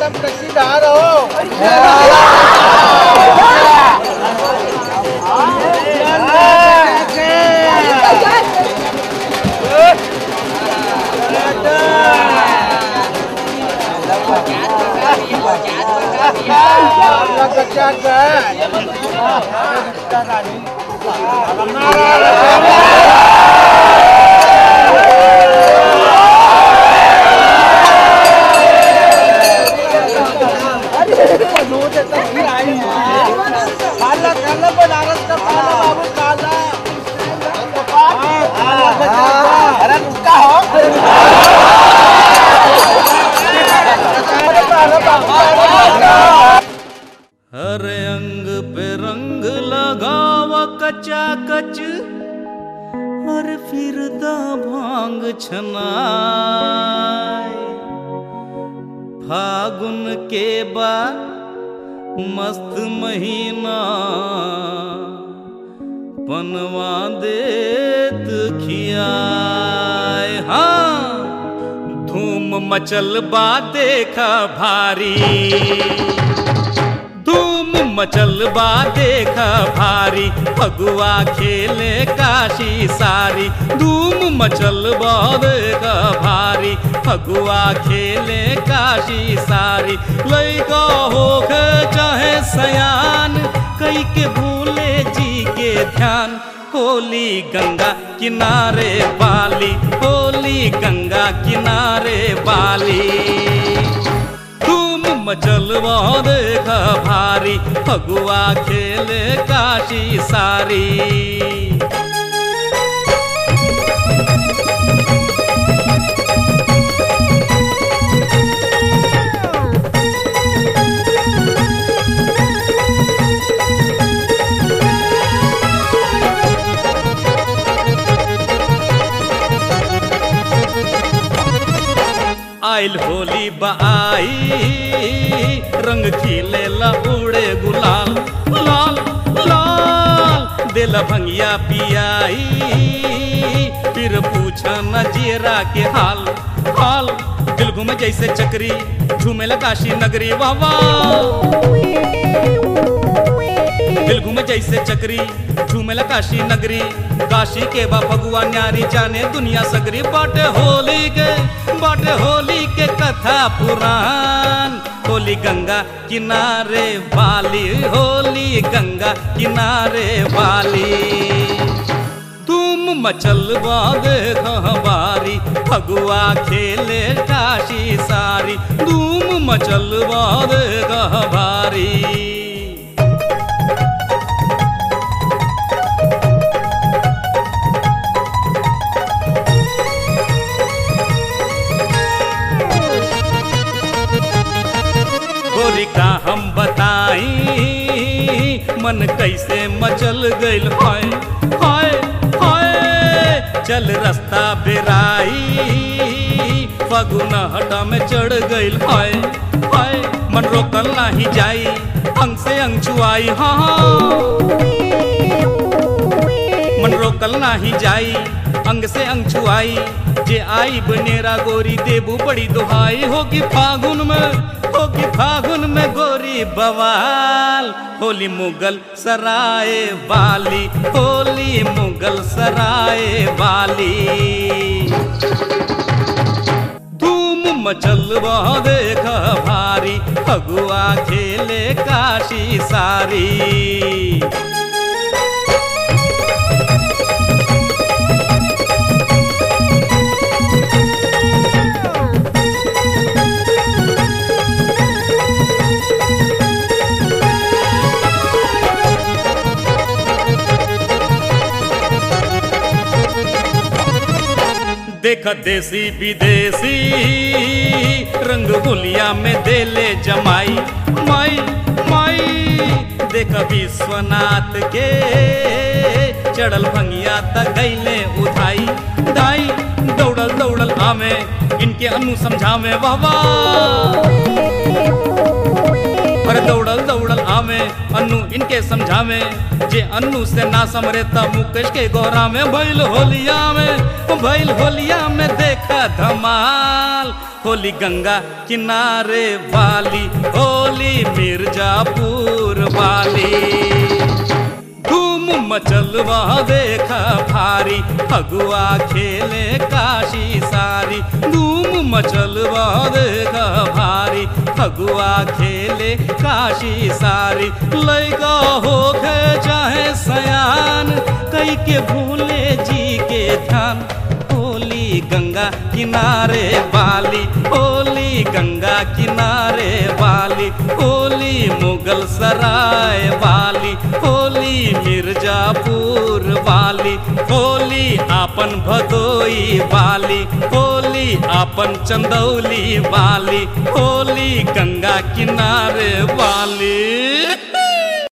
एकदम कच्चीदार हो कच्चा खाला खाला बनारस का खाला बाबू खाला अरे रुका हो हर अंग पे रंग लगावा कचा कच और फिर दा भांग छनाय फागुन के बाद मस्त महीना पनवा देत खियाय हाँ धूम मचल बा देखा भारी धूम मचल बा देख भारी फगुआ खेले काशी सारी धूम मचल बा देख भारी फगुआ खेले काशी सारी लैका होके चाहे सयान कई के भूले जी के ध्यान होली गंगा किनारे बाली होली गंगा किनारे बाली धूम मचलवा देख भारी फगुआ खेले काशी सारी आइल होली बाई रंग खिले ला उड़े गुलाल लाल लाल दिल भंगिया पियाई फिर पूछा न जेरा के हाल हाल दिल घूमे जैसे चक्री झूमे ला काशी नगरी वाह वाह दिल घूमे जैसे चक्री झूमेला काशी नगरी काशी के बा फगुआ न्यारी जाने दुनिया सगरी बाटे होली के बाटे होली के कथा पुराण होली गंगा किनारे वाली होली गंगा किनारे वाली तुम मचल देख बारी फगुआ खेले काशी सारी धूम मचल देख भारी गोरी का हम बताई मन कैसे मचल गइल हाय हाय हाय चल रास्ता बेराई फगुन हटा में चढ़ गइल हाय हाय मन रोकल नाही जाई अंग से अंग छुआई हाँ हाँ मन रोकल नाही जाई अंग से अंग छुआई जे आई बनेरा गोरी देबू बड़ी दुहाई होगी फागुन में होगी फागुन में गोरी बवाल होली मुगल सराय वाली होली मुगल सराय वाली धूम मचल देख भारी फगुआ खेले काशी सारी देख देसी विदेशी रंग गुलिया में देले जमाई माई माई देख विश्वनाथ के चढ़ल भंगिया तक गईले उठाई दाई दौड़ल दौड़ल आमे इनके अनु समझावे बाबा पर दौड़ल दौड़ल आमे अनु इनके समझावे जे अन्नू से ना समरे त मुकेश के गोरा में भइल होलिया में भइल होलिया में देखा धमाल होली गंगा किनारे वाली होली मिर्जापुर वाली धूम मचलवा देखा भारी फगुआ खेले काशी सारी धूम मचलवा देखा भारी फगुआ खेले काशी सारी लैका हो गए चाहे सयान कई के भूले जी के ध्यान होली गंगा किनारे वाली होली गंगा किनारे वाली होली मुगल सराय वाली होली मिर्जापुर वाली होली आपन भदोई वाली होली आपन चंदौली वाली होली गंगा किनारे